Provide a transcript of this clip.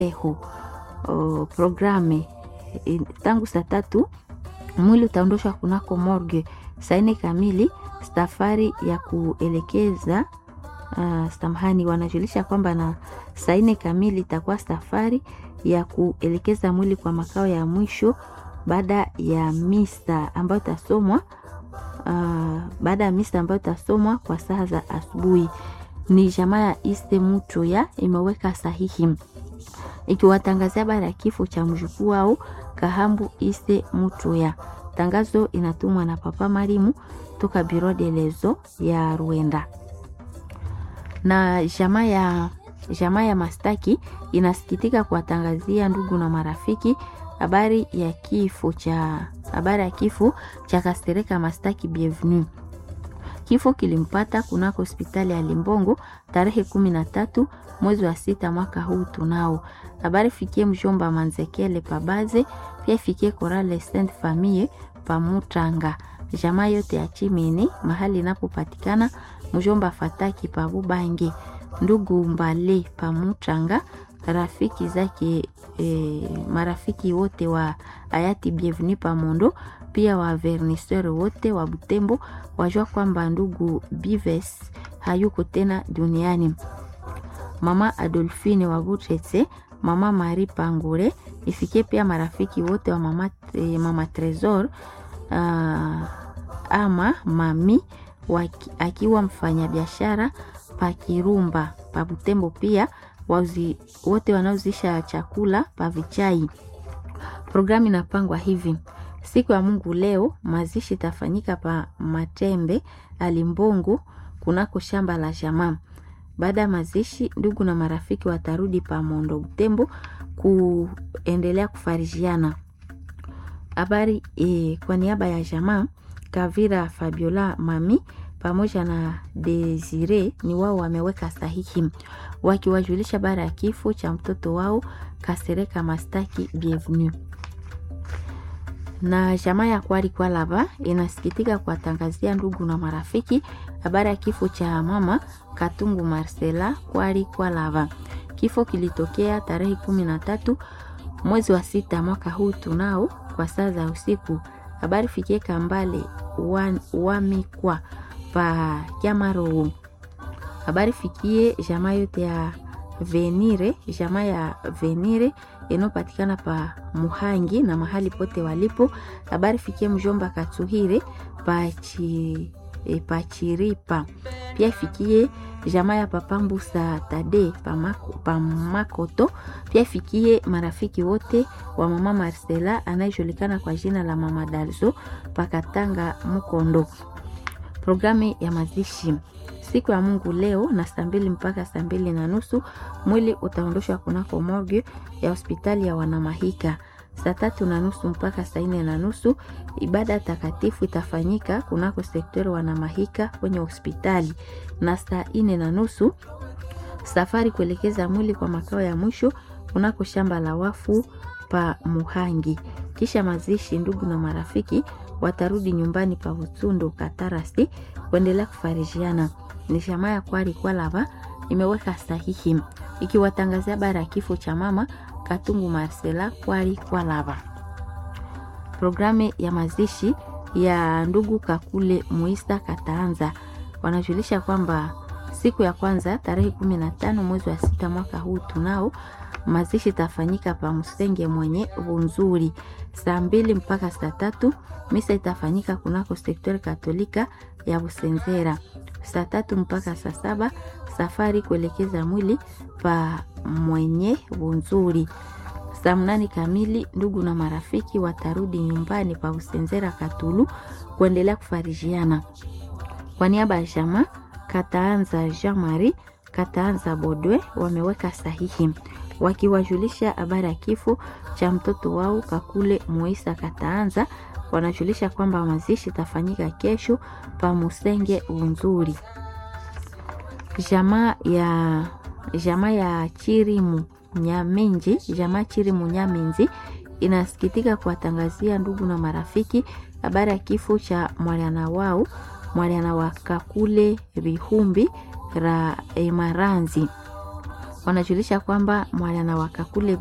eho uh, programe in, tangu saa tatu mwili utaondoshwa kunako morgue saa nne kamili safari ya kuelekeza uh, samahani wanajulisha kwamba na saa nne kamili itakuwa safari ya kuelekeza mwili kwa makao ya mwisho baada ya misa ambayo itasomwa uh, baada ya misa ambayo itasomwa kwa saa za asubuhi. Ni jamaa ya Iste Mutu ya imeweka sahihi ikiwatangazia habari ya kifo cha mjukuu wao Kahambu Iste Mutu ya. Tangazo inatumwa na Papa Marimu toka Biro de Lezo ya Rwanda na jamaa ya jamaa ya Mastaki inasikitika kuwatangazia ndugu na marafiki habari ya kifo cha habari ya kifo cha Kastereka Mastaki Bienvenue. Kifo kilimpata kunako hospitali ya Limbongo tarehe kumi na tatu mwezi wa sita mwaka huu tunao. Habari fikie mjomba Manzekele Pabaze, pia fikie Korale Saint Famille Pamutanga, jamaa yote ya Chimini mahali inapopatikana mjomba Fataki Pabubange, ndugu Mbale Pamutanga, rafiki zake e, marafiki wote wa hayati Bienvenue Pamondo, pia wa verniseur wote wa Butembo wajua kwamba ndugu Bives hayuko tena duniani. Mama Adolfine wa Butretse, mama Marie Pangure, ifikie pia marafiki wote wa mama, eh, mama Tresor uh, ama mami waki, akiwa mfanyabiashara pa Kirumba pa Butembo, pia wauzi, wote wanaozisha chakula pa Vichai. Programu inapangwa hivi: siku ya Mungu leo mazishi itafanyika pa Matembe Alimbongo kunako shamba la jamaa. Baada ya mazishi, ndugu na marafiki watarudi pa Mondo Butembo kuendelea kufarijiana habari e, kwa niaba ya jamaa Kavira Fabiola Mami pamoja na Desire ni wao wameweka sahihi wakiwajulisha bara ya kifo cha mtoto wao Kasereka Mastaki Bienvenue. Na jamaa ya Kwari Kwalaba inasikitika kuwatangazia ndugu na marafiki habari ya kifo cha mama Katungu Marcela Kwari Kwalaba. Kifo kilitokea tarehe kumi na tatu mwezi wa sita mwaka huu tunao kwa saa za usiku. Habari fikie Kambale wamikwa pa Kyamaro. Habari fikie jamaa yote ya Venire, jamaa ya Venire inayopatikana pa Muhangi na mahali pote walipo. Habari fikie mjomba Katsuhire pa chi, e, pa Chiripa. Pia ifikie jamaa ya Papambusa Tade pa, mako, pa Makoto. Pia ifikie marafiki wote wa mama Marcela anayejulikana kwa jina la mama Dalzo pakatanga Mukondo. Programu ya mazishi siku ya Mungu leo na saa mbili mpaka saa mbili na nusu mwili utaondoshwa kunako morgue ya hospitali ya Wanamahika. Saa tatu na nusu mpaka saa nne na nusu ibada takatifu itafanyika kunako sektori Wanamahika kwenye hospitali, na saa nne na nusu safari kuelekeza mwili kwa makao ya mwisho kunako shamba la wafu pa Muhangi. Kisha mazishi, ndugu na marafiki watarudi nyumbani pa Utsundo Katarasi kuendelea kufarijiana. Ni jamaa ya Kwari Kwalava imeweka sahihi ikiwatangazia bara ya kifo cha mama Katungu Marcela Kwari Kwalava. Programu ya mazishi ya ndugu Kakule Muisa Kataanza wanajulisha kwamba siku ya kwanza tarehe kumi na tano mwezi wa sita mwaka huu tunao mazishi itafanyika pa Msenge mwenye Bunzuri saa mbili mpaka saa tatu. Misa itafanyika kunako sektori katolika ya Busenzera saa tatu mpaka saa saba. Safari kuelekeza mwili pa mwenye Bunzuri saa mnane kamili. Ndugu na marafiki watarudi nyumbani pa Busenzera Katulu kuendelea kufarijiana. Kwa niaba ya jamaa Kataanza Jean Marie Kataanza Bodwe wameweka sahihi wakiwajulisha habari ya kifo cha mtoto wao Kakule Moisa Kataanza. Wanajulisha kwamba mazishi itafanyika kesho pa Musenge Unzuri. Jamaa ya jamaa ya Chirimu Nyamenji, jamaa Chirimu Nyamenzi inasikitika kuwatangazia ndugu na marafiki habari ya kifo cha mwana wao mwana wa Kakule Bihumbi ra Emaranzi wanajulisha kwamba mwana na wakakule